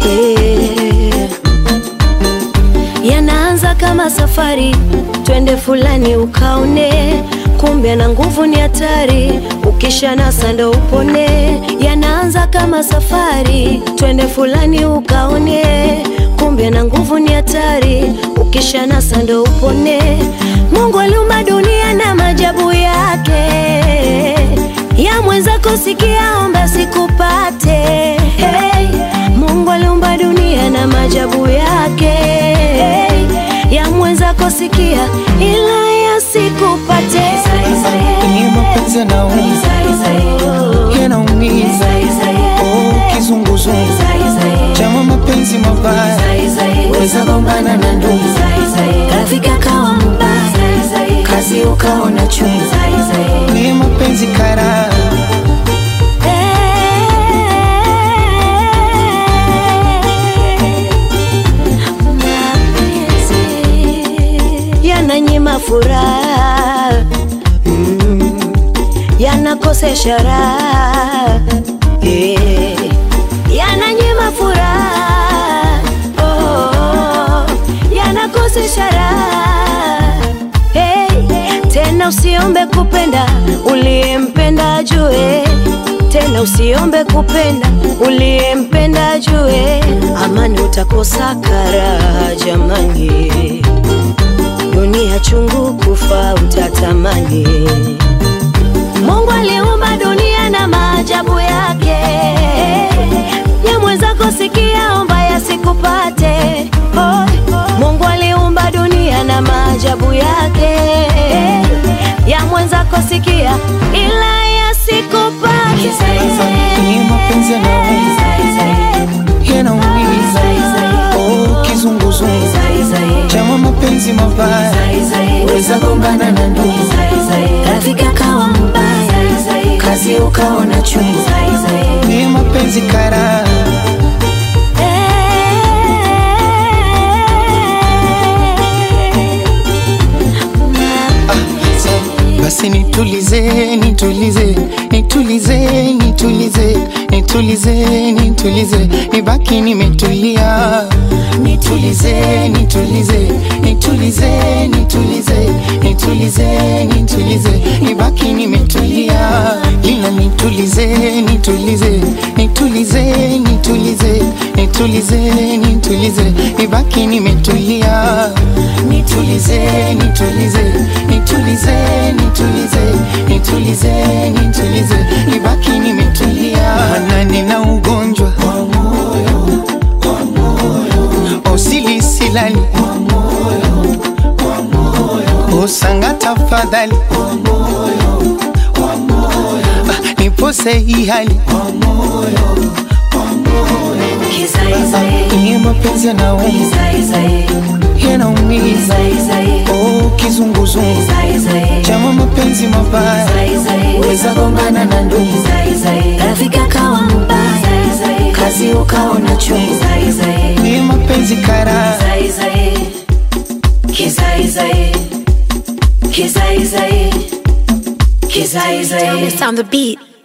yeah. Yanaanza kama safari, twende fulani ukaone, kumbe na nguvu ni hatari, ukisha nasa ndo upone. Yanaanza kama safari, twende fulani ukaone, kumbe na nguvu ni hatari, ukisha nasa ndo upone. Mungu aliumba dunia na maajabu yake, ya mwenzako sikia, omba sikupate. Hey, Mungu aliumba dunia na maajabu yake, ya mwenzako sikia, ila yasikupate. Ni mapenzi yanaumiza, yanaumiza. Oh, kizunguzungu chama mapenzi mabaya, weza gombana na ndugu, rafiki akawa mbaya, kazi ukaona chungu. ni mapenzi kara Mapenzi yananyima furaha, mm, yanakosesha raha, yeah. yananyima furaha, oh, yanakosesha raha hey. Tena usiombe kupenda uliyempenda ajue, tena usiombe kupenda uliyempenda ajue, amani utakosa karaha jamani, dunia chungu kufa utatamani. Mungu aliumba dunia na maajabu yake, ya mwenzako sikia, omba yasikupate. Oh, Mungu aliumba dunia na maajabu yake, ya mwenzako sikia, ila yasikupate. ni mapenzi yanaumiza, yanaumiza. Oh, kizunguzungu chama mapenzi mabaya, weza gombana na ndugu, rafiki akawa mbaya, kazi ukaona chungu. ni mapenzi kara Basi nitulize, nitulize, nitulize, nitulize, nitulize, nitulize, nibaki nimetulia. Nitulize, nitulize, nitulize, nitulize, nitulize, nitulize, nibaki nimetulia. Ila nitulize, nitulize, nitulize, nitulize, nitulize, nitulize, nibaki nimetulia. Nitulize, nitulize, nitulize, nitulize, nitulize, nitulize, nibaki nimetulia. Maana nina ugonjwa wa moyo, wa moyo, osili silali wa moyo, wa moyo, osanga tafadhali wa moyo, wa moyo, ah, nipose hii hali wa moyo, wa moyo, ni mapenzi yanaumiza, yanaumiza, oh, kizunguzungu chama mapenzi mabaya, weza gombana na ndugu, rafiki akawa mbaya, kazi ukaona chungu. ni mapenzi kara Kizaizai, kizaizai, It's on the beat.